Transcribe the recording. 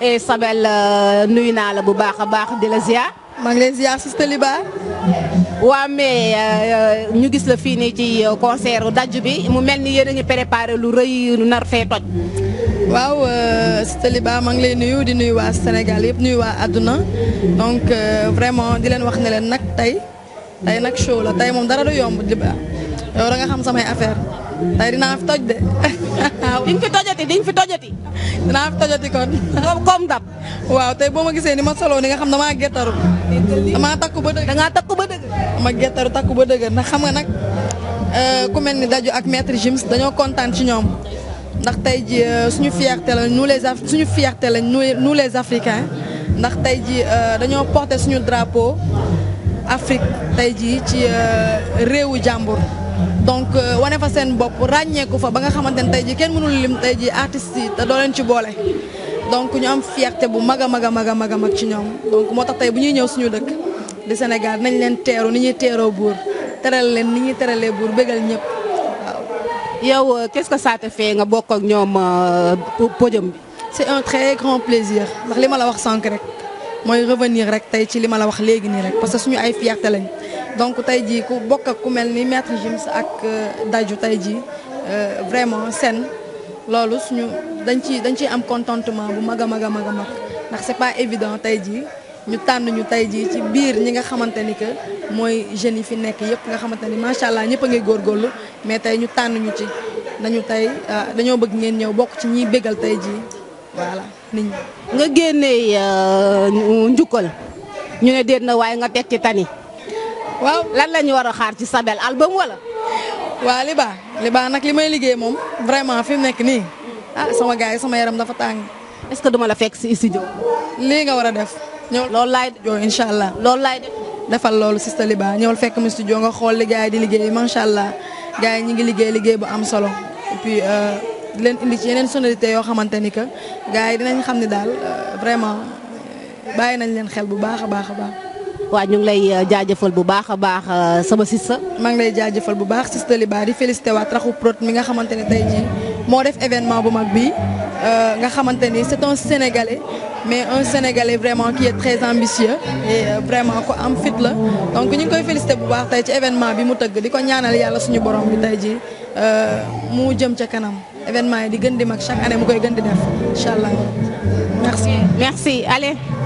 et Sabel nuyu naa la bu baax a baax di la ziar. maa ngi leen ziar Sista Liba. waa mais ñu gis la fii nii ci concert dajj bi mu mel ni yéen a ngi préparé lu rëy lu nar fee toj. waaw Sista Liba maa ngi lay nuyu di nuyu waa Sénégal yëpp nuyu waa àdduna donc vraiment di leen wax ne leen nag tey tey nag show la tey moom dara du yomb Liba yow da nga xam samay affaire tey dinaa fi toj de. di nga fi tojati di nga fi tojati. dinaa fi tojati kon. comme dab. waaw tey boo ma gisee ni ma soloo ni nga xam damaa gettaru damaa takku ba dëgg. da ngaa takku ba dëgg. dama gettaru takku ba dëgg ndax xam nga nag ku mel ni Dadju ak maître Gims dañoo kontaan ci ñoom ndax tey ji suñu fierté la nous les suñu fierté lañ nous les africains ndax tey ji dañoo porté suñu drapeau Afrique tey ji ci réewu jàmbur. donc wane fa seen bopp ràññeeku fa ba nga xamante ne tey jii kenn mënul lim tey jii artistes yi te doo leen ci boole donc ñu am fierté bu mag a mag a mag a mag a mag ci ñoom donc moo tax tey bu ñuy ñëw suñu dëkk di Sénégal nañ leen teeru ni ñuy teeroo buur teral leen ni ñuy teralee buur bégal ñëpp waaw. yow qu'est-ce que ça te fait nga bokk ak ñoom podium bi. c'est un très grand plaisir ndax li ma la wax sànq rek mooy revenir rek tey ci li ma la wax léegi nii rek parce que suñu ay fierté lañ. donc tey jii ku bokk ak ku mel ni maître Gims ak Dadju tey jii vraiment seen loolu suñu dañ ci dañ ciy am contentement bu mag a mag a mag a mag ndax c'est pas évident tey jii ñu tànn ñu tey jii ci biir ñi nga xamante ni que mooy jeunes yi fi nekk yëpp nga xamante ni macha allah ñëpp a ngi góorgóorlu mais tey ñu tànn ñu ci nañu tey dañoo bëgg ngeen ñëw bokk ci ñiy bégal tey jii voilà nit ñi. nga génnee njukkal ñu ne déet na waaye nga teg ci tani. waaw lan la ñu war a xaar ci Sabel album wala. waa Liba Liba nag li may liggéey moom vraiment fi mu nekk nii ah sama gars yi sama yaram dafa tàng. est-ce que duma la fekk si studio. lii nga war a def. ñëw loolu laay joo incha allah. loolu laay def. defal loolu Sista Liba ñëwal fekk mu studio nga xool li gars yi di liggéey macha allah gars yi ñu ngi liggéey liggéey bu am solo et puis di leen indi ci yeneen sonorité yoo xamante ni que gars yi dinañ xam ne daal vraiment bàyyi nañ leen xel bu baax a baax a baax. waaw ñu ngi lay jaajëfal bu baax a baax sama sista maa ngi lay jaajëfal bu baax Sista Liba di félicité waat Raxu Prod mi nga xamante ne tey jii moo def événement bu mag bi nga xamante ni c'est un Sénégalais mais un Sénégalais vraiment qui est très ambitieux et vraiment ko am fit la donc ñu ngi koy félicité bu baax tey ci événement bi mu tëgg di ko ñaanal yàlla suñu borom bi tey jii mu jëm ca kanam événement yi di gën di mag chaque année mu koy gën di def incha allah merci. merci allez.